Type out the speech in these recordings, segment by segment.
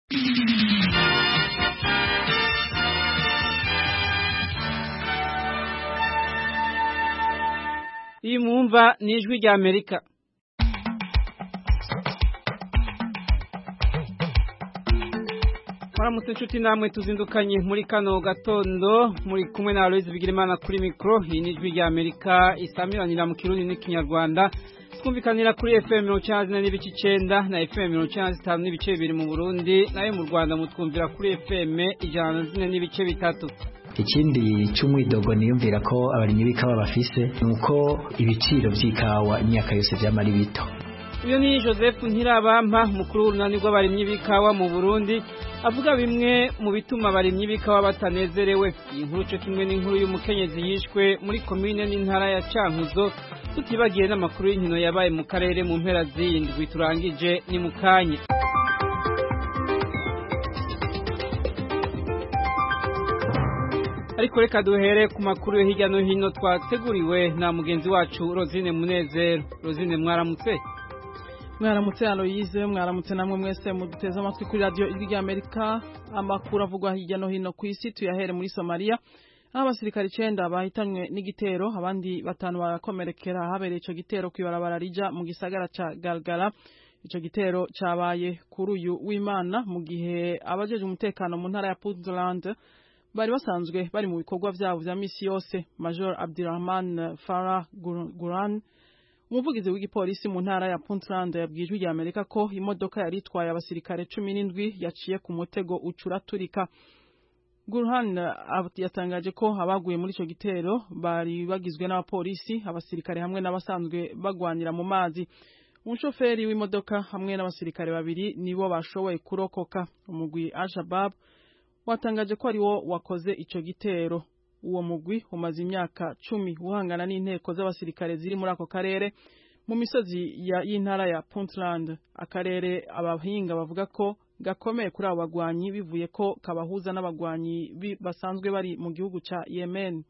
iyi mwumva ni ijwi rya amerika Maramutse inshuti namwe tuzindukanye muri kano gatondo muri kumwe na Aloise Bigirimana kuri mikro iyi ni ijwi rya Amerika isamiranira mu kirundi n'ikinyarwanda twumvikanira kuri FM 194 n'ibice 9 na FM 195 n'ibice bibiri mu Burundi nayo mu Rwanda mutwumvira kuri FM 104 n'ibice bitatu ikindi cy'umwidogo niyumvira ko abarimyi b'ikawa bafise nuko ibiciro by'ikawa imyaka yose byamari bito uyu ni Joseph Ntirabampa mukuru w'urunani rw'abarimyi b'ikawa mu Burundi avuga bimwe mu bituma abarimyi b'ikawa batanezerewe iyi nkuru cyo kimwe n'inkuru y'umukenyezi yishwe muri komine n'intara ya Cankuzo tutibagiye n'amakuru y'inkino yabaye mu karere mu mpera z'indwi turangije ni mu kanya ariko reka duhere ku makuru yo hirya no hino twateguriwe na mugenzi wacu Rosine Munezero Rosine mwaramutse mwaramutse Aloyize mwaramutse namwe mwese muduteze amatwi kuri radio ijwi rya Amerika amakuru avugwa hirya no hino ku isi tuyahere muri Somalia aho abasirikare icenda bahitanywe n'igitero abandi batanu barakomerekera habereye ico gitero kwibarabara rija mu gisagara ca Galgala ico gitero cabaye kuri uyu w'Imana mu gihe abajeje umutekano mu ntara ya Puntland bari basanzwe bari mu bikorwa vyabo vya misi yose Major Abdirahman Farah Guran umuvugizi w'igipolisi mu ntara ya Puntland yabwijwe rya Amerika ko imodoka yari itwaye abasirikare cumi n'indwi yaciye ku mutego ucuraturika Gurhan yatangaje ko abaguye muri ico gitero bari bagizwe n'abapolisi abasirikare hamwe n'abasanzwe bagwanira mu mazi umushoferi w'imodoka hamwe n'abasirikare babiri nibo bashoboye kurokoka umugwi Al-Shabaab watangaje ko ariwo wakoze ico gitero uwo mugwi umaze imyaka cumi uhangana n'inteko z'abasirikare ziri muri ako karere mu misozi y'intara ya Puntland akarere abahinga bavuga ko gakomeye kuri abo bagwanyi bivuye ko kabahuza n'abagwanyi basanzwe bari mu gihugu ca Yemen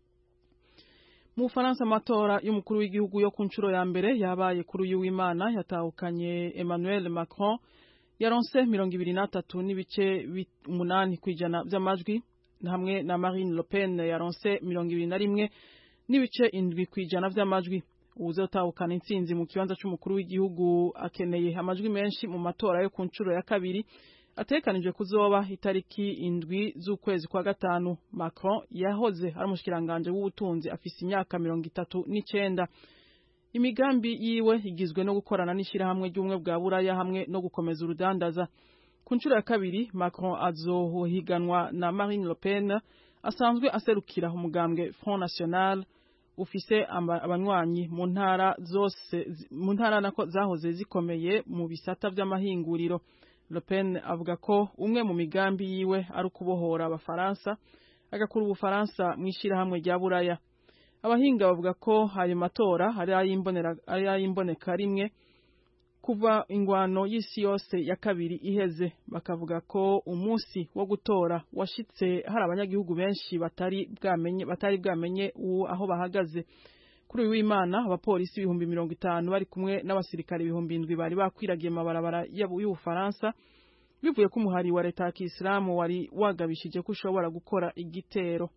mu Bufaransa amatora y'umukuru w'igihugu yo ku nshuro ya mbere yabaye kuri uyu w'Imana yatahukanye Emmanuel Macron yaronse mirongo ibiri n'atatu n'ibice umunani kw'ijana vy'amajwi hamwe na Marine Le Pen yaronse mirongo ibiri na rimwe n'ibice indwi kw'ijana vy'amajwi uwuzotahukana intsinzi mu kibanza c'umukuru w'igihugu akeneye amajwi menshi mu matora yo ku nshuro ya kabiri ategekanijwe kuzoba itariki indwi z'ukwezi kwa gatanu Macron yahoze ari umushikiranganje w'ubutunzi afise imyaka mirongo itatu n'icenda imigambi yiwe igizwe no gukorana n'ishirahamwe ry'ubumwe bwa buraya hamwe no gukomeza urudandaza ku nshuro ya kabiri Macron azohiganwa na Marine Le Pen asanzwe aserukira umugambwe Front National ufise abanywanyi mu ntara zose mu ntara nako zahoze zikomeye mu bisata vy'amahinguriro Le Pen avuga ko umwe mu migambi yiwe ari ukubohora abafaransa agakura ubufaransa mu ishirahamwe rya buraya abahinga bavuga ko ayo matora ari ay'imboneka rimwe kuva ingwano y'isi yose ya kabiri iheze bakavuga ko umunsi wo gutora washitse hari abanyagihugu benshi batari bwamenye batari bwamenye aho bahagaze kuri uyu w'Imana abapolisi ibihumbi mirongo itanu bari kumwe n'abasirikare ibihumbi indwi bari bakwiragiye amabarabara y'Ubufaransa bivuye ko umuhari wa leta ya Kisilamu wari wagabishije ko ushobora gukora igitero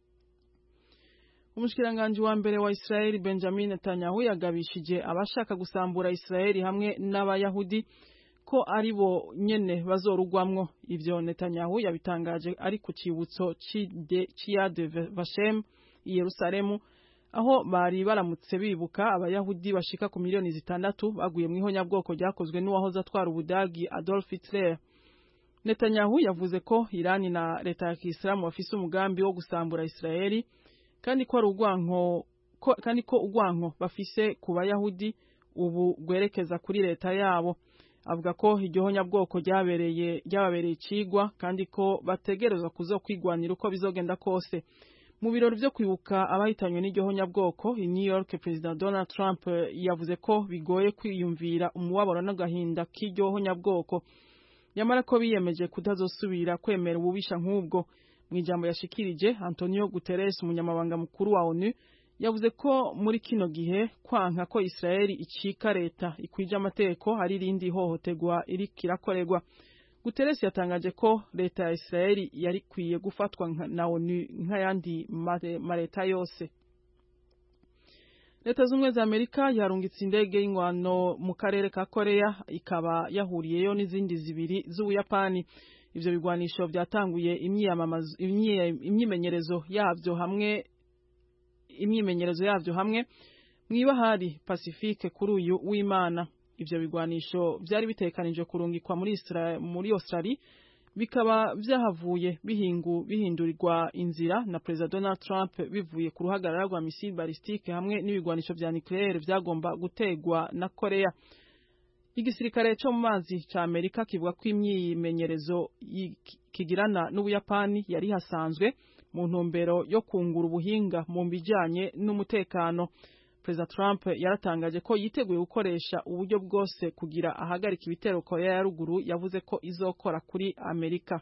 umushikiranganje wa mbere wa Israeli Benjamin Netanyahu yagabishije abashaka gusambura Israeli hamwe n'abayahudi ko ari bo nyene bazorugwamwo ivyo Netanyahu yabitangaje ari ku cibutso c'Yad Vashem i Yerusalemu aho bari baramutse bibuka abayahudi bashika ku miliyoni zitandatu baguye mu ihonyabwoko ryakozwe n'uwahoze atwara ubudagi Adolf Hitler Netanyahu yavuze ko Irani na leta ya Kisilamu bafise umugambi wo gusambura Israeli kandi ko ari urwanko kandi ko urwanko bafise ku bayahudi ubu rwerekeza kuri leta yabo avuga ko iryo honyabwoko ryabereye ryababereye icigwa kandi ko bategerezwa kuzo kwigwanira uko bizogenda kose mu birori vyo kwibuka abahitanywe n'iryo honyabwoko i New York President Donald Trump yavuze ko bigoye kwiyumvira umubabaro n'agahinda k'iryo honyabwoko nyamara ko biyemeje kutazosubira kwemera ububisha nk'ubwo mu ijambo yashikirije Antonio Guterres umunyamabanga mukuru wa ONU yavuze ko muri kino gihe kwanka ko Israeli icika leta ikwije amategeko hari irindi hohoterwa iri kirakorerwa Guterres yatangaje ko leta ya Israeli yari kwiye gufatwa na ONU nk'ayandi mareta yose leta z'ubumwe za amerika yarungitse indege y'ingwano mu karere ka korea ikaba yahuriyeyo n'izindi zibiri z'ubuyapani ivyo bigwanisho vyatanguye imyimenyerezo yavyo hamwe imyimenyerezo yavyo hamwe mw'ibahari pacifique kuri uyu w'imana ivyo bigwanisho vyari bitekanije kurungikwa muri muri Australia bikaba vyahavuye bihingu bihindurirwa inzira na President Donald Trump bivuye ku ruhagarara rwa missile ballistique hamwe n'ibigwanisho vya nucleaire vyagomba gutegwa na Korea igisirikare cyo mu mazi ca Amerika kivuga ko imyimenyerezo kigirana n'Ubuyapani yari hasanzwe mu ntumbero yo kungura ubuhinga mu bijanye n'umutekano Perezida Trump yaratangaje ko yiteguye gukoresha uburyo bwose kugira ahagarika ibitero Korea ya ruguru yavuze ko izokora kuri Amerika.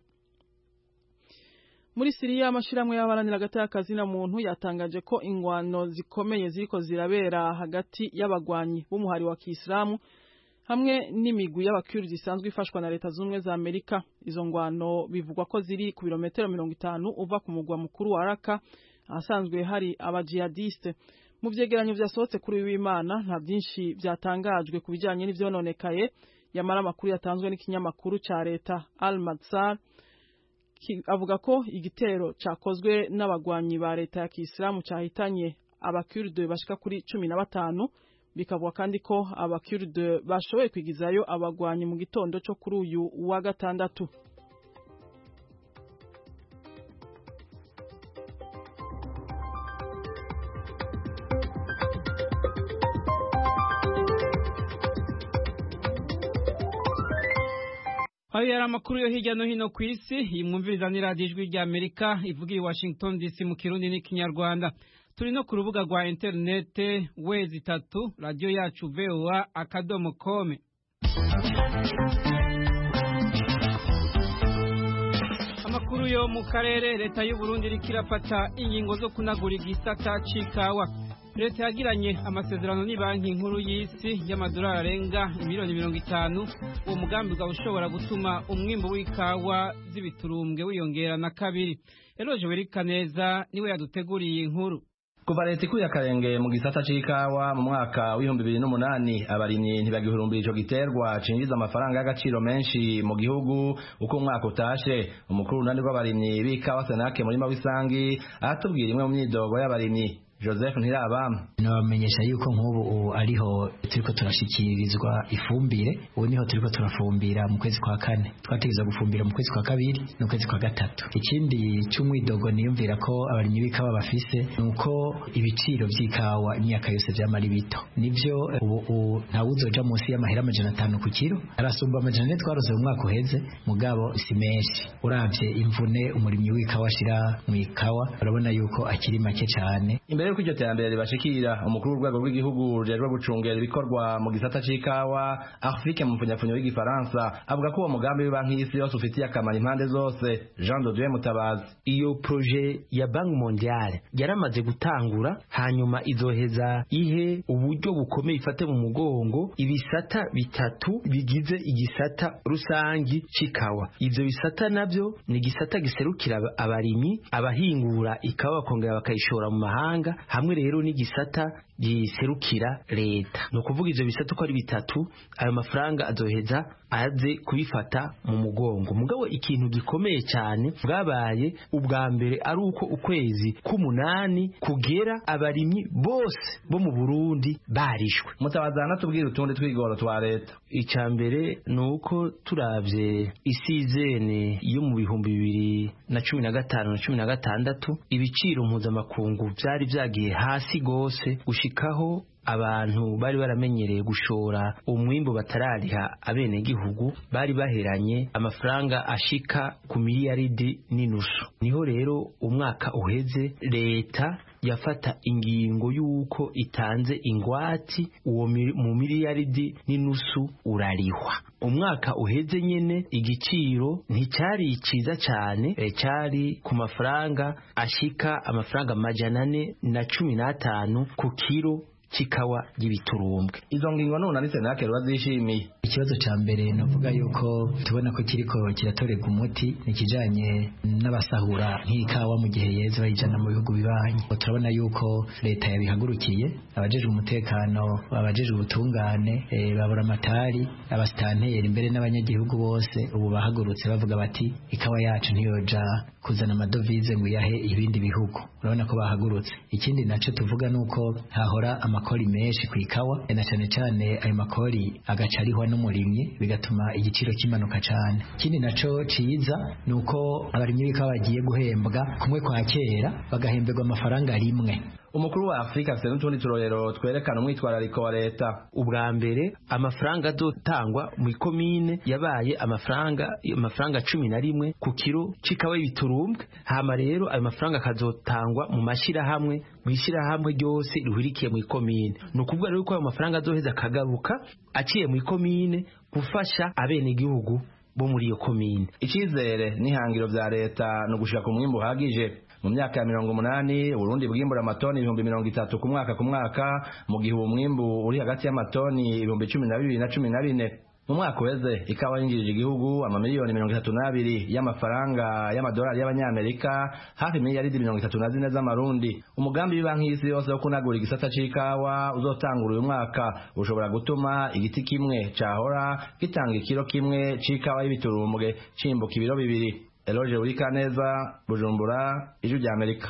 Muri Siriya amashirahamwe y'abaharanira agatakazi na muntu yatangaje ko ingwano zikomeye ziriko zirabera hagati y'abagwanyi b'umuhari wa Kiislamu hamwe n'imigwi y'abakurdi zisanzwe ifashwa na leta z'ubumwe za Amerika. Izo ngwano bivugwa ko ziri ku birometero mirongo itanu uva ku mugwa mukuru wa Raqqa ahasanzwe hari abajihadiste mu vyegeranyo vyasohotse kuri w'Imana nta byinshi byatangajwe ku bijanye n'ivyononekaye yamara amakuru yatanzwe n'ikinyamakuru ca leta Al Madsar avuga ko igitero cakozwe n'abagwanyi ba leta ya Kiislamu cahitanye abakurde bashika kuri cumi na batanu bikavuga kandi ko abakurde bashoboye kwigizayo abagwanyi mu gitondo co kuri uyu wa gatandatu ayo yari amakuru yo hirya no hino ku isi iyi mwumviriza ni radiyo ijwi rya amerika ivuga i washington dc mu kirundi n'ikinyarwanda turi no ku rubuga rwa interinete wezi itatu radiyo yacu voa akadomo kome amakuru yo mu karere leta y'uburundi iriko irafata ingingo zo kunagura igisata c'ikawa leta yagiranye amasezerano n'ibanki nkuru y'isi y'amadolari arenga miliyoni mirongo itanu uwo mugambi ukaba ushobora gutuma umwimbu w'ikawa z'ibiturumbwe wiyongera na kabiri eroje werika neza niwe yaduteguriye inkuru kuva leta ikuye akarenge mu gisata c'ikawa mu mwaka w'ibihumbi bibiri n'umunani abarimyi ntibagihurumbira ico giterwa cinjiza amafaranga y'agaciro menshi mu gihugu uko umwaka utashe umukuru w'urunani rw'abarimyi b'ikawa senake murima w'isangi aratubwira imwe mu myidogo y'abarimyi Joseph Ntirabama nabamenyesha yuko nk'ubu ubu ariho turiko turashikirizwa ifumbire ubu niho turiko turafumbira mu kwezi kwa kane twategeza gufumbira mu kwezi kwa kabiri n'ukwezi kwa gatatu ikindi cy'umwidogo niyumvira ko abarimyi b'ikawa bafise nuko ibiciro vy'ikawa imyaka yose vyama ari bito nivyo ubu ntawuzoja munsi y'amahera amajana atanu ku kiro arasumba amajana ane twarose mu mwaka uheze mugabo si menshi uravye imvune umurimyi w'ikawa ashira mu ikawa urabona yuko akiri make cane imbere yuko iryo terambere ribashikira umukuru w'urwego rw'igihugu rujejwe gucungera ibikorwa mu gisata c'ikawa Afrique mu mfunyapfunyo w'igifaransa avuga ko uwo mugambi w'ibanki y'isi yose ufitiye akamaro impande zose Jean de Dieu Mutabazi iyo proje ya Banki Mondiale yaramaze gutangura hanyuma izoheza ihe uburyo bukomeye ifate mu mugongo ibisata bitatu bigize igisata rusangi c'ikawa ivyo bisata navyo ni igisata giserukira abarimyi abahingura ikawa bakongera bakayishora mu mahanga hamwe rero n'igisata giserukira leta ni ukuvuga ivyo bisata uko ari bitatu ayo mafaranga azoheza aze kubifata mu mugongo mugabo ikintu gikomeye cyane bwabaye ubwa mbere ari uko ukwezi k'umunani kugera abarimyi bose bo mu Burundi barishwe mutabazi anatubwira utundi twigoro twa leta icya mbere ni uko turavye isizene yo mu bihumbi bibiri na cumi na gatanu na cumi na gatandatu ibiciro mpuzamakungu vyari vyagiye hasi gose gushikaho abantu bari baramenyereye gushora umwimbo batarariha abenegihugu bari baheranye amafaranga ashika ku miliyaridi n'inusu niho rero umwaka uheze leta yafata ingingo y'uko itanze ingwati uwo mu miliyaridi n'inusu urarihwa umwaka uheze nyene igiciro nticyari ciza cyane e, cyari ku mafaranga ashika amafaranga majana ane na cumi n'atanu ku kiro chikawa y'ibiturumbwe izo ngingo none ni senake bazishimiye ikibazo ca mbere novuga yuko tubona ko kiriko kiratorerwa umuti nikijanye n'abasahura nk'ikawa mu gihe yeze bayijana mu bihugu bibanyi turabona yuko leta yabihagurukiye abajejwe umutekano abajejwe ubutungane e, babura amatari abasitanteri mbere n'abanyagihugu bose ubu bahagurutse bavuga bati ikawa yacu ntiyoja kuzana amadovize ngo iyahe ibindi bihugu urabona ko bahagurutse ikindi naco tuvuga nuko hahora amakori menshi ku ikawa na cane cane ayo makori agaca arihwa n'umurimyi bigatuma igiciro kimanuka cane ikindi naco ciza nuko abarimyi b'ikawa bagiye guhembwa kumwe kwa kera bagahemberwa amafaranga rimwe umukuru wa afurika afite n'utundi turorero twerekana umwitwarariko wa leta ubwa mbere amafaranga azotangwa mu ikomine yabaye amafaranga amafaranga cumi na rimwe ku kiro c'ikawa y'ibiturumbwe hama rero ayo mafaranga akazotangwa mu mashirahamwe mu ishirahamwe ryose rihurikiye mu ikomine ni ukuvuga rero ko ayo mafaranga azoheza akagaruka aciye mu ikomine gufasha abenegihugu bo muri iyo komine icizere n'ihangiro vya leta ni ugushika ku mwimbu uhagije mu myaka ya mirongo umunani uburundi bwimbura amatoni ibihumbi mirongo itatu ku mwaka ku mwaka mu gihe uwo mwimbu uri hagati y'amatoni ibihumbi cumi na bibiri na cumi na bine mu mwaka uheze ikawa yinjirije igihugu amamiliyoni mirongo itatu n'abiri y'amafaranga y'amadolari y'abanyamerika hafi miliyaridi mirongo itatu na zine z'amarundi umugambi w'ibanki y'isi yose wo kunagura igisata c'ikawa uzotangura uyu mwaka ushobora gutuma igiti kimwe cahora gitanga ikiro kimwe c'ikawa y'ibiturumbwe cimbuka ibiro bibiri Eloge Urikaneza Bujumbura Ijwi rya Amerika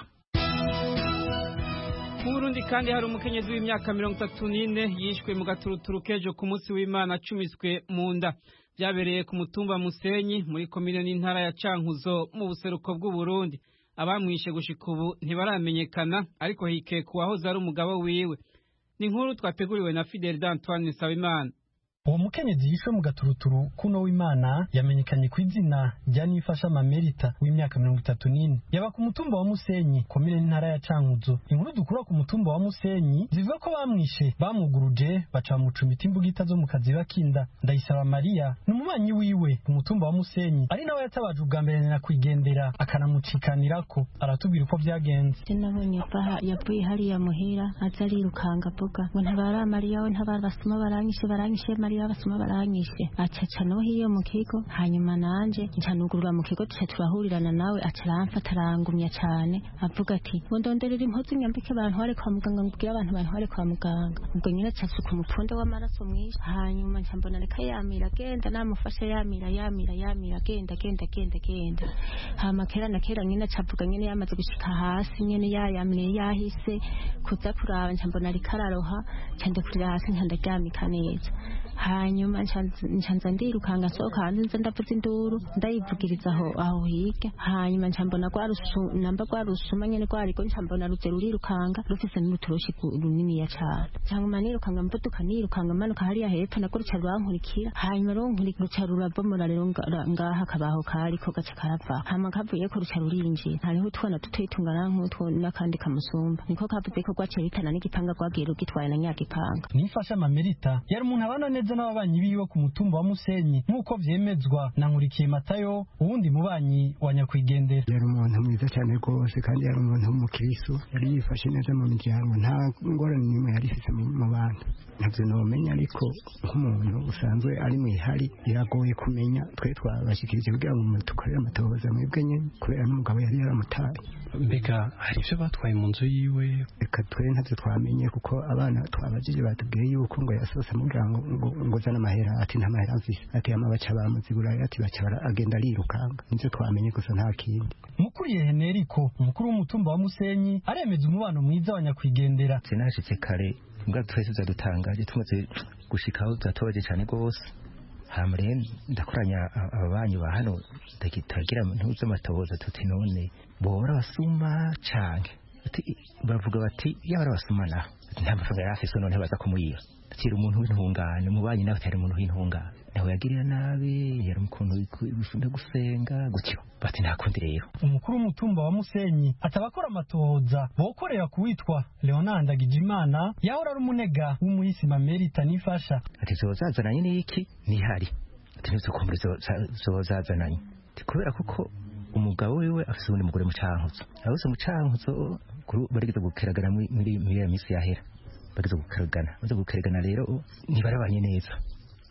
mu Burundi kandi hari umukenyezi w'imyaka mirongo itatu n'ine yishwe mu gaturuturu k'ejo ku munsi w'Imana acumiswe mu nda byabereye ku mutumba Musenyi muri komine n'intara ya Cankuzo mu buseruko bw'u Burundi abamwishe gushika ubu ntibaramenyekana ariko hikeka uwahoze ari umugabo wiwe ni inkuru twateguriwe na Fidel d'Antoine Nsabimana uwo mukenyezi yishwe mu gaturuturu kuno w'imana yamenyekanye ku izina rya nifasha mamerita w'imyaka mirongo itatu n'ine yaba ku mutumba wa musenyi komine n'intara ya cankuzo inkuru dukura ku mutumba wa musenyi zivuga ko bamwishe bamwuguruje baca bamucumita imbugita zo mu kazi bakinda ndayisaba mariya ni umubanyi wiwe ku mutumba wa musenyi ari nawe yatabaje ubwa mbere nyakwigendera akanamucikanirako aratubwira uko byagenze nabonye yavuye hariya muhira aza arirukanga avuga ngo ntabara mariya we ntabara basuma baranyishe baranyishe mariya basoma baranyishe acaca no hiyo mu kigo hanyuma nanje ncanugurura mu kigo tuca turahurirana nawe aca aramfata arangumya cane avuga ati ngo ndonderera impuzu nyambike bantware kwa muganga ngubwire abantu bantware kwa muganga ubwo nyine aca asuka umupfunde w'amaraso mwinshi hanyuma nca mbona reka yamira agenda namufashe yamira yamira yamira agenda agenda agenda agenda hama kera na kera nyine aca avuga nyine yamaze gushika hasi nyine yayamire yahise kuza kuraba nca mbona ariko araroha nca ndekurira hasi nca ndaryamika neza hanyuma ncanza ndirukanga nsohoka hanze nza ndavuza induru ndayivugiriza aho aho hirya hanyuma nca mbona namba rwarusuma nyene rwariko nca mbona ruze rurirukanga rufise n'uturoshi runiniya cane hanyuma nirukanga mvuduka nirukanga manuka hariya hepfo nako ruca rwankurikira hanyuma ruca rurabomora rero ngaha akabaho kariko gaca karava hama kavuyeko ruca rurinjira hariho utwana dutoyi tungana nk'utwo n'akandi kamusumba niko kavuze ko rwaciye ritana n'igipanga rwagiye rugitwaye na nyagipanga nifasha mamerita yari umuntu abana neza n'ababanyi biwe ku mutumba wa Musenyi nk'uko vyemezwa na Nkurikiye Matayo uwundi mubanyi wa nyakwigendera yari umuntu mwiza cyane rwose kandi yari umuntu w'umukristo yari yifashe neza mu miryango nta ngorane n'imwe yari ifite mu bantu ntabyo nomenya ariko nk'umuntu usanzwe ari mu ihari biragoye kumenya twe twabashikirije kugira ngo dukorere amatohoza mwebwe nyene kubera n'umugabo yari yaramutaye mbega hari ibyo batwaye mu nzu yiwe reka twe ntavyo twamenye kuko abana twabajije batubwiye yuko ngo yasohotse amubwira ngo ngo zana amahera ati nta mahera mfise ati ama baca baramuzigura ati baca agenda arirukanga nivyo twamenye gusa nta kindi mukuriye Henerico umukuru w'umutumba wa Musenyi aremeza umubano mwiza wa nyakwigendera sinashitse kare mbwa twese zadutangaje tumaze gushikaho zatobaje cyane rwose hama rero ndakoranya ababanyi ba hano tagira ntuze amatohoza tuti none bora basuma canke bavuga bati yaba arabasuma naho nta mafaranga yari afise none baza kumuyiba akiri umuntu w'intungane umubanyi nawe atari umuntu w'intungane nawe yagirira nabi yari ukuntu bifunda gusenga gutyo bati nta kundi rero umukuru w'umutumba wa Musenyi atabakora amatohoza bokorera kuwitwa Leonard Ndagijimana yahora ari umunega w'umuhisi Mamerita nifasha ati zozazananye n'iki nihari ati ntizokumbure zozazananye kubera kuko umugabo wiwe afise ubundi mugore mu cankuzo abose mu cankuzo barigeze gukeragana muri iyo minsi yahera bageze gukaragana baze gukaragana rero ntibarabanye neza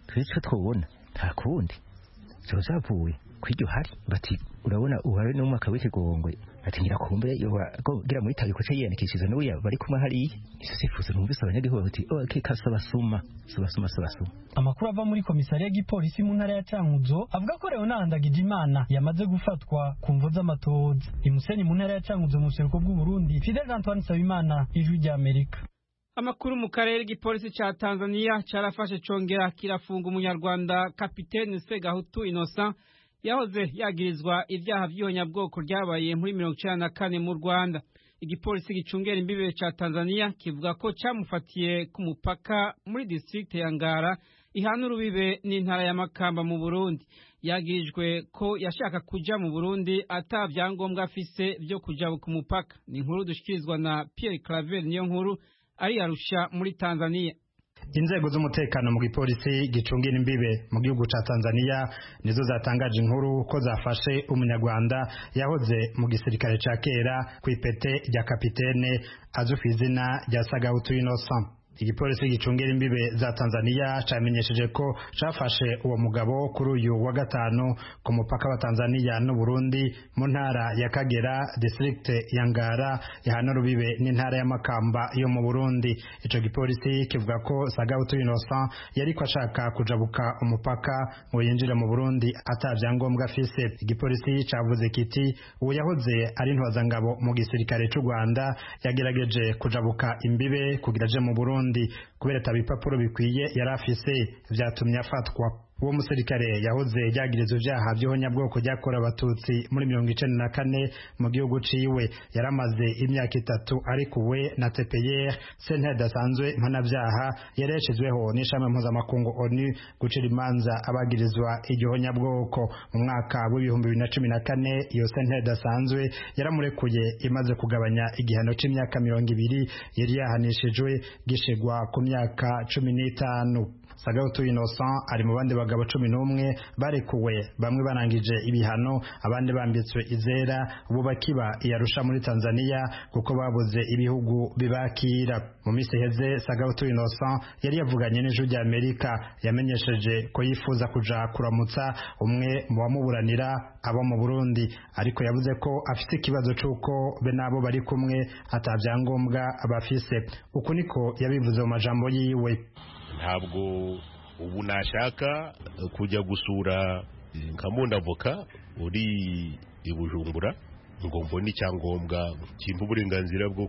twe icyo twubona nta kundi ziba zavuye kw'iryo hari bati urabona uhari n'umwaka w'ikigongwe ati ngira kumbe gira muri tabi kuce yiyandikishiza n'uriya bari kumwe hariya izo sifuzo numvise abanyagihugu bati ok kasabasuma sabasuma sabasuma amakuru ava muri komisariya y'igipolisi mu ntara ya cankuzo avuga ko leonard ndagijimana yamaze gufatwa ku mvo z'amatohoza imusenyi mu ntara ya cankuzo mu buseruko bw'uburundi fidel antoine nsabimana ijwi ry'amerika amakuru mu karere igipolisi ca tanzania carafashe congera kirafunga umunyarwanda kapitene segahutu innocent yahoze yagirizwa ibyaha by'ihonyabwoko ryabaye muri mirongo icenda na kane mu rwanda igipolisi gicungera imbibe ca tanzania kivuga ko camufatiye ku mupaka muri district ya ngara ihana urubibe n'intara ya makamba mu burundi yagirijwe ko yashaka kuja mu burundi ata vyangombwa afise vyo kuja ku mupaka ni inkuru dushikirizwa na pierre claver niyo nkuru ari arusha muri tanzania inzego z'umutekano mu gipolisi gicungira imbibe mu gihugu ca Tanzania nizo zatangaje inkuru ko zafashe umunyarwanda yahoze mu gisirikare ca kera ku ipete rya kapitene azwi ku izina rya Sagahutu Innocent igipolisi gicungira imbibe za Tanzania camenyesheje ko cafashe uwo mugabo kuri uyu wa gatanu ku mupaka wa Tanzania n'u Burundi mu ntara ya Kagera district ya Ngara ihana rubibe n'intara ya Makamba yo mu Burundi ico gipolisi kivuga ko Sagahutu Innocent yariko ashaka kujabuka umupaka ngo yinjire mu Burundi atavyangombwa afise igipolisi cavuze kiti uwo yahoze ari ntwazangabo mu gisirikare c'u Rwanda yagerageje kujabuka imbibe kugira aje mu Burundi kubera tabipapuro bikwiye yari afise vyatumye afatwa uwo musirikare yahoze yagiriza ivyaha vy'ihonyabwoko ryakorewe abatutsi muri mirongo icenda na kane mu gihugu ciwe yaramaze imyaka itatu arikuwe na tpr sentare idasanzwe mpanavyaha yari yashizweho n'ishami mpuzamakungu onu gucira imanza abagirizwa igihonyabwoko mu mwaka w'ibihumbi bibiri na cumi na kane iyo sentare idasanzwe yaramurekuye imaze kugabanya igihano c'imyaka mirongo ibiri yari yahanishijwe gishigwa ku myaka cumi n'itanu Sagahutu Innocent ari mu bandi bagabo cumi n'umwe barekuwe bamwe barangije ibihano abandi bambitswe izera ubu bakiba iyarusha muri Tanzania kuko babuze ibihugu bibakira mu minsi iheze Sagahutu Innocent yari yavuganye n'ijwi rya Amerika yamenyesheje ko yifuza kuja kuramutsa umwe mu bamuburanira abo mu Burundi ariko yavuze ko afite ikibazo c'uko be nabo bari kumwe atavyangombwa bafise uku niko yabivuze mu majambo yiwe ntabwo ubu nashaka kujya gusura nka avoka uri i bujumbura ngo mbone icyangombwa kimpa uburenganzira bwo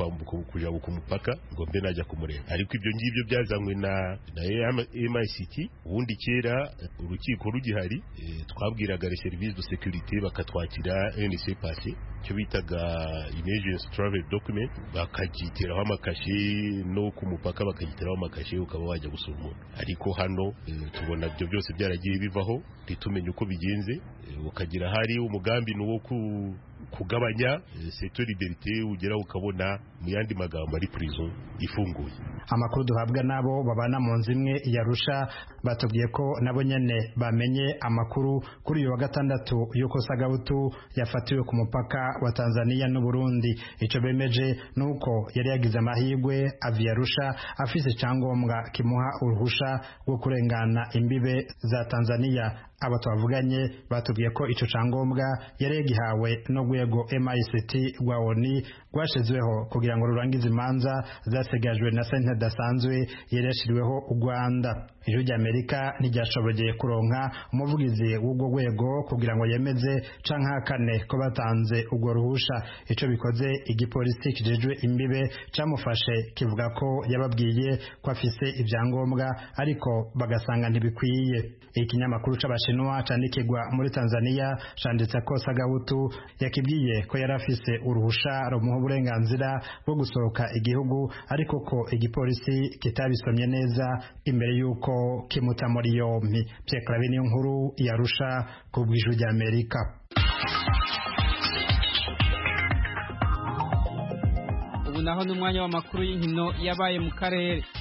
kujya ku mupaka ngo mbe najya kumureba ariko ibyo ngibyo byazanywe na na MICT ubundi kera urukiko rugihari twabwiraga les services de sécurité bakatwakira NC passé cyo bitaga emergency travel document bakagiteraho amakashe no ku mupaka bakagiteraho amakashe ukaba wajya gusura umuntu ariko hano tubona ibyo byose byaragiye bivaho ntitumenye uko bigenze ukagira hari umugambi ni uwo kugabanya secteur liberté ugera ukabona mu yandi magambo ari prison ifunguye amakuru duhabwa nabo babana mu nzu imwe yarusha batubwiye ko nabo nyene bamenye amakuru kuri uyu wa gatandatu yuko Sagahutu yafatiwe ku mupaka wa Tanzania n'u Burundi ico bemeje nuko yari yagize amahirwe avi yarusha afise icyangombwa kimuha uruhusha rwo kurengana imbibe za Tanzania aba twavuganye batubwiye ko ico cangombwa yari yagihawe no rwego MICT rwa ONU rwashizweho kugira ngo rurangize imanza zasigajwe na sentare dasanzwe yari yashiriweho u Rwanda ijwi rya Amerika ntiryashobogeye kuronka umuvugizi w'ubwo rwego kugira ngo yemeze canke hakane ko batanze urwo ruhusha ico bikoze igipolisi kijejwe imbibe camufashe kivuga ko yababwiye ko afise ivyangombwa ariko bagasanga ntibikwiye ikinyamakuru c'abashinwa candikirwa muri Tanzania canditse ko Sagahutu yakibwiye ko yari afise uruhusha rumuha uburenganzira bwo gusohoka igihugu ariko ko igipolisi kitabisomye neza imbere y'uko kimuta muri yompi Pierre Claver niyo nkuru yarusha ku bw'ijwi rya Amerika ubu naho n'umwanya w'amakuru y'inkino yabaye mu karere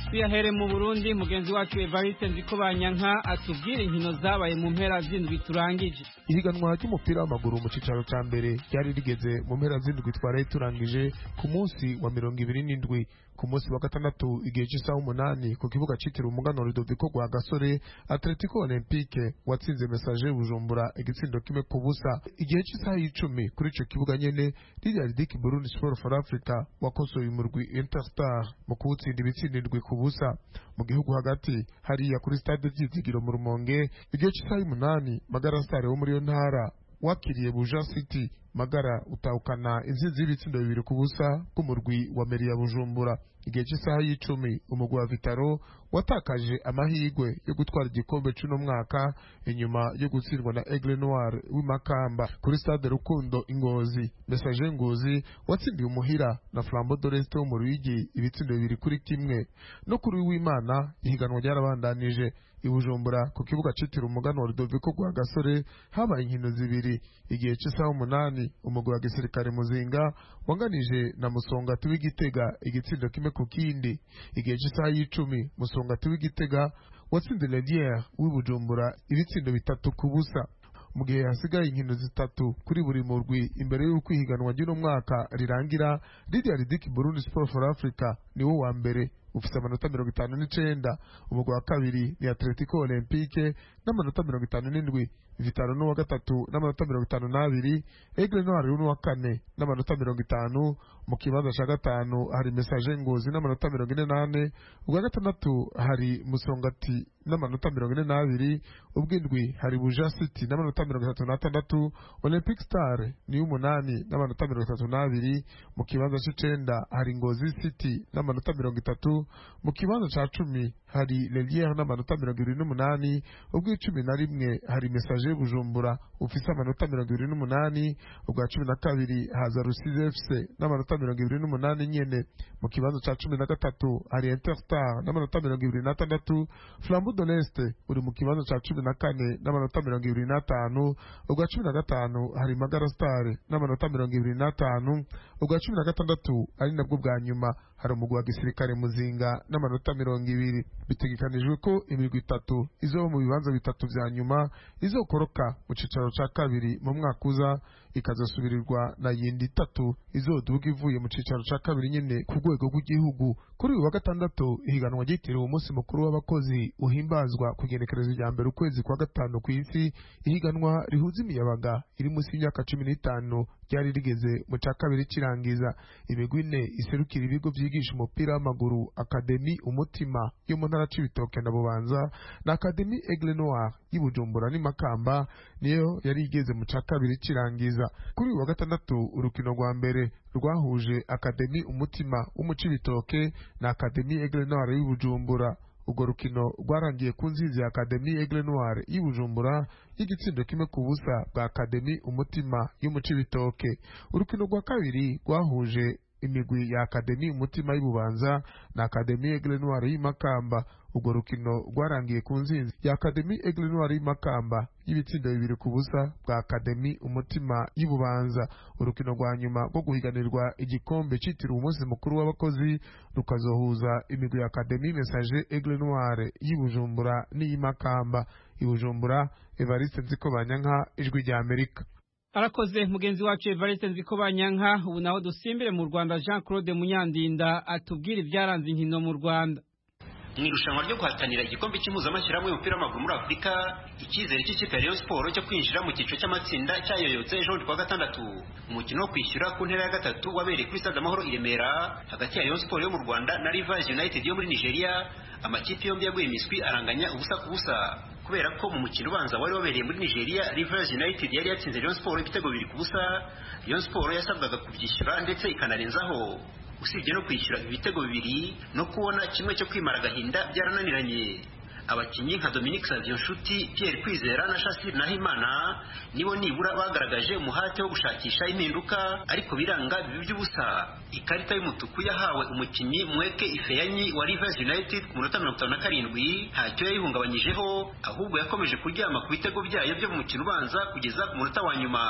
tuyahere mu burundi mugenzi wacu evariste nzikobanyanka atubwira inkino zabaye mu mpera z'indwi turangije ihiganwa ry'umupira w'amaguru mu cyicaro cya mbere ryari rigeze mu mpera z'indwi twaraye turangije ku munsi wa mirongo ibiri n'indwi ku munsi wa gatandatu igihe cy'isaha umunani ku kibuga cyitiriwe umuganwa Rudoviko rwa gasore atletico olympique watsinze mesaje bujumbura igitsindo kimwe ku busa igihe cy'isaha y'icumi kuri icyo kibuga nyene ririya ridiki burundi sport for africa wakosoye umurwi interstar mu kuwutsinda ibitsindindwi ku busa mu gihugu hagati hariya kuri stade ryizigiro mu rumonge igihe cy'isaha y'umunani magara star wo muri iyo ntara wakiriye buja city magara utahukana intsinzi y'ibitsindo bibiri ku busa bw'umurwi wa meri ya bujumbura igihe cy'isaha y'icumi umugwi wa vitaro watakaje amahirwe yo gutwara igikombe cy'uno mwaka inyuma yo gutsindwa na aigle noir w'imakamba kuri stade rukundo ingozi mesaje ngozi watsindiye umuhira na flambo doreste wo mu ruyigi ibitsindo bibiri kuri kimwe no kuri w'imana ihiganwa ryarabandanije ibujumbura ku kibuga cyitiriwe umuganwa Rudoviko rwa gasore habaye inkino zibiri igihe cy'isaha umunani umugwi wa gisirikare muzinga wanganije na musongati w'igitega igitsindo kimwe ku kindi igihe cy'isaha y'icumi musongati w'igitega watsinze leliere w'ibujumbura ibitsindo bitatu ku busa mu gihe hasigaye inkino zitatu kuri buri murwi imbere y'uko ihiganwa ry'uno mwaka rirangira ririya ridiki burundi sport for africa niwo wa mbere ufite amanota mirongo itanu n'icenda umugwi wa kabiri ni atletico olympique n'amanota mirongo itanu n'indwi vitaro n'uwa gatatu n'amanota mirongo itanu n'abiri aigle noir n'uwa kane n'amanota mirongo itanu mu kibanza ca gatanu hari message ngozi n'amanota mirongo ine n'ane ubwa gatandatu hari musongati n'amanota mirongo ine n'abiri ubw'indwi hari buja city n'amanota mirongo itatu n'atandatu olympic star ni umunani n'amanota mirongo itatu n'abiri mu kibanza c'icenda hari ngozi city n'amanota mirongo itatu mu kibanza ca cumi hari leliere n'amanota mirongo ibiri n'umunani ubw'icumi na rimwe hari message bujumbura ufise amanota mirongo ibiri n'umunani ubwa cumi na kabiri haza rusizi fc n'amanota mirongo ibiri n'umunani nyene mu kibanza ca cumi na gatatu hari interstar n'amanota mirongo ibiri n'atandatu flambo de l'est uri mu kibanza ca cumi na kane n'amanota mirongo ibiri n'atanu ubwa cumi na gatanu hari magara star n'amanota mirongo ibiri n'atanu ubwa cumi na gatandatu ari nabwo bwa nyuma hari umugwi wa gisirikare muzinga n'amanota mirongo ibiri bitegekanijwe ko imirwi itatu izoba mu bibanza bitatu vya nyuma izokoroka mu cicaro ca kabiri mu mwaka uza ikazasubirirwa na yindi itatu izoduga ivuye mu cicaro ca kabiri nyene ku rwego rw'igihugu kuri uyu wa gatandatu ihiganwa ryitiriwe umunsi mukuru w'abakozi uhimbazwa ku igenekerezo rya mbere ukwezi kwa gatanu ku isi ihiganwa rihuza imiyabaga iri munsi y'imyaka cumi n'itanu ryari rigeze mu ca kabiri kirangiza imigwi ine iserukira ibigo vyigisha umupira w'amaguru akademi umutima yo mu ntara c'ibitoke na bubanza na akademi aigle noir y'ibujumbura n'imakamba niyo yari igeze mu ca kabiri kirangiza kuri uyu wa gatandatu urukino rwa mbere rwahuje akademi umutima wo mu cibitoke na akademi aigle noir y'ibujumbura urwo rukino rwarangiye ku nzizi ya akademi aigle noir y'ibujumbura y'igitsindo kimwe ku busa bwa akademi umutima yo mu cibitoke urukino rwa kabiri rwahuje imigwi ya akademi umutima y'ububanza na akademi aigle noir y'imakamba urwo rukino rwarangiye ku nzinzi ya akademi aigle noir y'imakamba y'ibitsindo bibiri ku busa bwa akademi umutima y'ububanza urukino rwa nyuma rwo guhiganirwa igikombe citiriwe umunsi mukuru w'abakozi rukazohuza imigwi ya akademi message aigle noir y'ibujumbura n'iy'imakamba ibujumbura evariste nziko banyanka ijwi rya amerika arakoze mugenzi wacu evariste nziko banyanka ubu naho dusimbire mu rwanda jean claude munyandinda atubwira ibyaranze inkino mu rwanda mu irushanwa ryo guhatanira igikombe cy'impuzamashyirahamwe y'umupira w'amaguru muri afurika icyizere cy'ikipe ya rayon siporo cyo kwinjira mu cyiciro cy'amatsinda cyayoyotse ejo bundi kuwa gatandatu umukino wo kwishyura ku ntera ya gatatu wabereye kuri stade amahoro i remera hagati ya rayon siporo yo mu rwanda na rivers united yo muri nigeria amakipe yombi yaguye imiswi aranganya ubusa ku busa kubera ko mu mukino ubanza wari wabereye muri nigeria rivers united yari yatsinze rayon siporo ibitego bibiri ku busa rayon siporo yasabwaga kubyishyura ndetse ikanarenzaho usibye no kwishyura ibitego bibiri no kubona kimwe cyo kwimara agahinda byarananiranye abakinnyi nka Dominique Savio Nshuti Pierre Kwizera na Shassir Nahimana nibo nibura bagaragaje umuhate wo gushakisha impinduka ariko biranga bibi by'ubusa ikarita y'umutuku yahawe umukinnyi Mweke Ifeyanyi wa Rivers United ku munota mirongo itanu na karindwi ntacyo yayihungabanyijeho ahubwo yakomeje kuryama ku bitego byayo byo mu mukino ubanza kugeza ku munota wa nyuma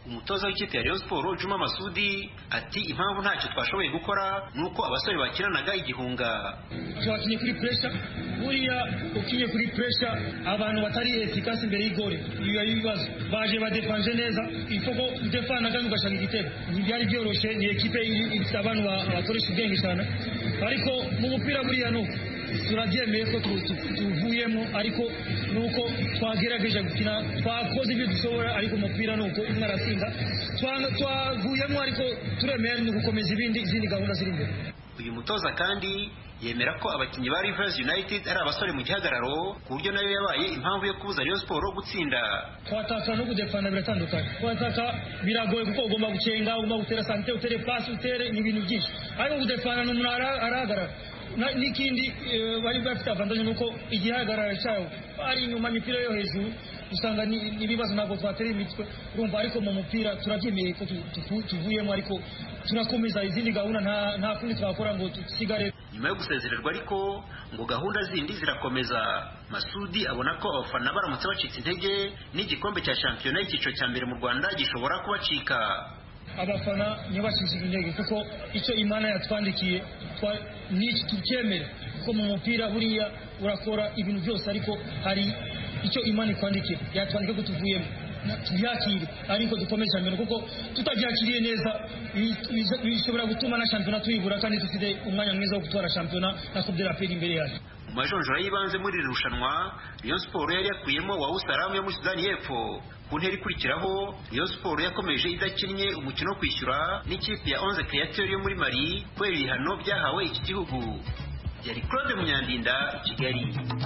umutoza w'ikipe ya Rayon Sport Juma Masudi ati impamvu ntacyo twashoboye gukora ni uko abasore bakinanaga igihunga twakinye kuri pressure buriya ukinye kuri pressure abantu batari efikasi imbere y'igore biba ibibazo baje badefanje neza ifoko udefana kandi ugashaka igitego ntibyari byoroshye ni ekipe ifite abantu bakoresha ubwenge cyane ariko mu mupira buriya nuko turabyemeye ko tuvuyemo ariko nuko twagerageje gukina twakoze ibyo dushobora ariko umupira nuko umwe arasinda twavuyemo ariko turemeye ni ugukomeza ibindi izindi gahunda ziri imbere uyu mutoza kandi yemera ko abakinnyi ba Rivers United ari abasore mu gihagararo ku buryo nayo yabaye impamvu yo kubuza Rayon Sport gutsinda kwataka no kudefana biratandukanye kwataka biragoye kuko ugomba gucenga ugomba gutera sante utere pasi utere ni ibintu byinshi ariko kudefana ni umuntu arahagarara n'ikindi bari bafite avantage nuko igihagarara cyawo ari inyuma imipira yo hejuru usanga n'ibibazo ntabwo twatera imitwe urumva ariko mu mupira turabyemeye ko tuvuyemo ariko turakomeza izindi gahunda nta kundi twakora ngo dusigare nyuma yo gusezererwa ariko ngo gahunda zindi zirakomeza masudi abona ko abafana baramutse bacitse intege n'igikombe cya shampiyona y'icyiciro cya mbere mu rwanda gishobora kubacika abafana ntibacishije intege kuko icyo imana yatwandikiye n'iki tucyemere kuko mu mupira buriya urakora ibintu byose ariko hari icyo imana ikwandikiye yatwandika ko tuvuyemo tubyakire ariko dukomeze mbere kuko tutabyakiriye neza bishobora gutuma na shampiyona tuyibura kandi dufite umwanya mwiza wo gutwara shampiyona na coupe de la paix imbere yacu mu majonjora y'ibanze muri iri rushanwa Rayon Sport yari yakuyemo wa Usalamu yo muri Sudani y'Epfo ku ntera ikurikiraho Rayon Sport yakomeje idakinnye umukino wo kwishyura n'ikipe ya Onze Createur yo muri Mali kubera ibihano byahawe iki gihugu yari Claude Munyandinda Kigali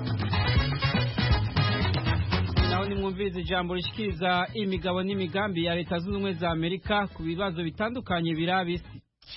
naho nimwumviriza ijambo rishikiriza imigabo n'imigambi ya leta zunze ubumwe za amerika ku bibazo bitandukanye biraba isi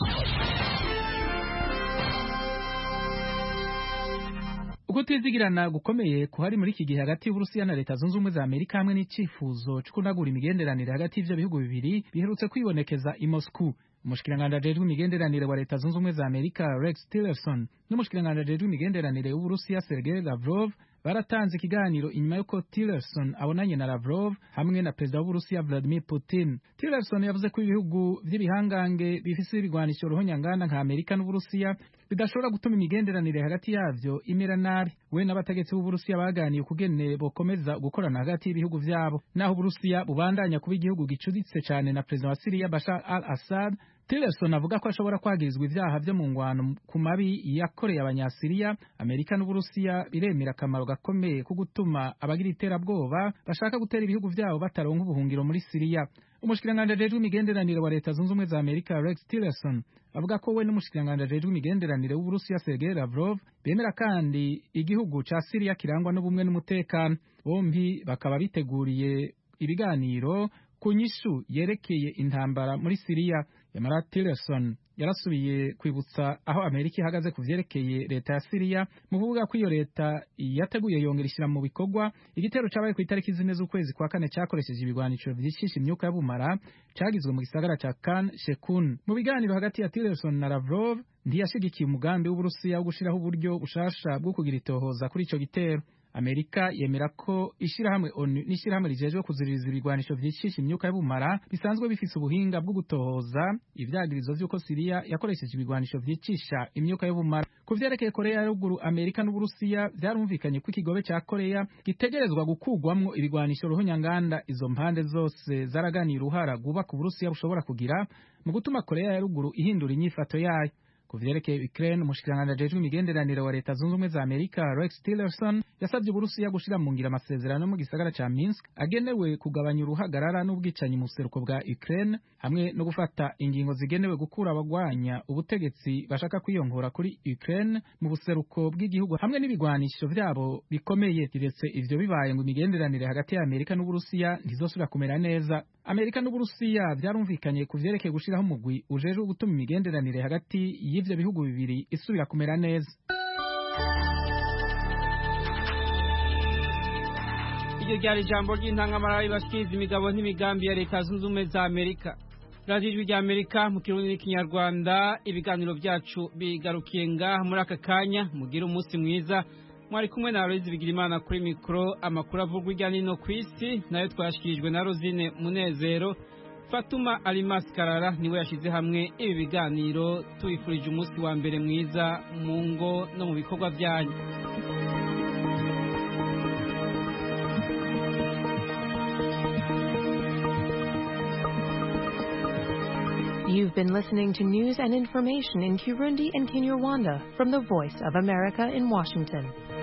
uko twizigirana gukomeye kuhari muri iki gihe hagati y'uburusiya na leta zunze ubumwe za amerika hamwe n'icyifuzo cyo kunagura imigenderanire hagati y'ivyo bihugu bibiri biherutse kwibonekeza i moscow umushikiranganji ajejwe imigenderanire wa leta zunze ubumwe za amerika rex tillerson n'umushikiranganji ajejwe imigenderanire w'uburusiya sergei lavrov baratanze ikiganiro inyuma y'uko tillerson abonanye na lavrov hamwe na perezida w'uburusiya vladimir putin tillerson yavuze ko ibihugu vy'ibihangange bifise ibigwanisho ruhonyanganda nka amerika n'uburusiya bidashobora gutuma imigenderanire hagati yavyo imera nabi we n'abategetsi b'uburusiya baganiye ukugene bokomeza gukorana hagati y'ibihugu vyabo naho uburusiya bubandanya kuba igihugu gicuditse cane na perezida wa siriya bashar al assad Tillerson avuga ko ashobora kwagirizwa ivyaha vyo mu ngwano ku mabi yakoreye abanyasiriya Amerika n'Uburusiya biremera akamaro gakomeye ko gutuma abagira iterabwoba bashaka gutera ibihugu vyabo bataronka ubuhungiro muri Siriya umushikiranganji ajejwe imigenderanire wa leta zunze ubumwe za Amerika Rex Tillerson avuga ko we n'umushikiranganji ajejwe imigenderanire w'Uburusiya Sergei Lavrov bemera kandi igihugu ca Siriya kirangwa n'ubumwe n'umutekano bombi bakaba biteguriye ibiganiro ku nyishu yerekeye intambara muri Siriya Yamara Tillerson yarasubiye kwibutsa aho Amerika ihagaze ku vyerekeye leta ya Siriya mu kuvuga ko iyo leta yateguye yongera ishyira mu bikorwa igitero cabaye ku itariki zine z'ukwezi kwa kane cakoresheje ibigwanisho vyicisha imyuka y'ubumara cagizwe mu gisagara ca Khan Shekun mu biganiro hagati ya Tillerson na Lavrov ntiyashigikiye umugambi w'Uburusiya wo gushiraho uburyo bushasha bwo kugira itohoza kuri ico gitero Amerika yemera ko ishirahamwe ONU n'ishirahamwe rijejwe kuziririza ibigwanisho vyicisha imyuka y'ubumara bisanzwe bifise ubuhinga bwo gutohoza ivyagirizo vy'uko Siriya yakoresheje ibigwanisho vyicisha imyuka y'ubumara ku vyerekeye Korea ya ruguru Amerika n'Uburusiya vyarumvikanye ko ikigobe ca Korea gitegerezwa gukugwamwo ibigwanisho ruhonyanganda izo mpande zose zaraganiye uruhara rwubaka Uburusiya bushobora kugira mu gutuma Korea ya ruguru ihindura inyifato yayo ku vyerekeye Ukraine umushikiranganji ajejwe imigenderanire wa leta zunze ubumwe za Amerika Rex Tillerson yasabye Uburusiya gushira mu ngira amasezerano mu gisagara ca Minsk agenewe kugabanya uruhagarara n'ubwicanyi mu buseruko bwa Ukraine hamwe no gufata ingingo zigenewe gukura abagwanya ubutegetsi bashaka kwiyongora kuri Ukraine mu buseruko bw'igihugu hamwe n'ibigwanisho vyabo bikomeye kiretse ivyo bibaye ngo imigenderanire hagati ya Amerika n'Uburusiya ntizosubira kumera neza Amerika n'Uburusiya vyarumvikanye ku vyerekeye gushiraho umugwi ujejwe gutuma imigenderanire hagati y'ivyo bihugu bibiri isubira kumera neza iryo ryari ijambo ry'intangamara ribashikiriza imigabo n'imigambi ya leta zunze ubumwe za amerika radiyo ijwi rya amerika mu kirundi n'ikinyarwanda ibiganiro byacu bigarukiye ngaha muri aka kanya mugire umunsi mwiza mwari kumwe na Aloyizi Bigirimana kuri mikoro amakuru avugwa hirya no hino ku isi nayo twashikirijwe na Rosine Munezero fatuma alimas karara niwe yashyize hamwe ibi biganiro tubifurije umunsi wa mbere mwiza mu ngo no mu bikorwa byanyu You've been listening to news and information in Kirundi and Kinyarwanda from the Voice of America in Washington.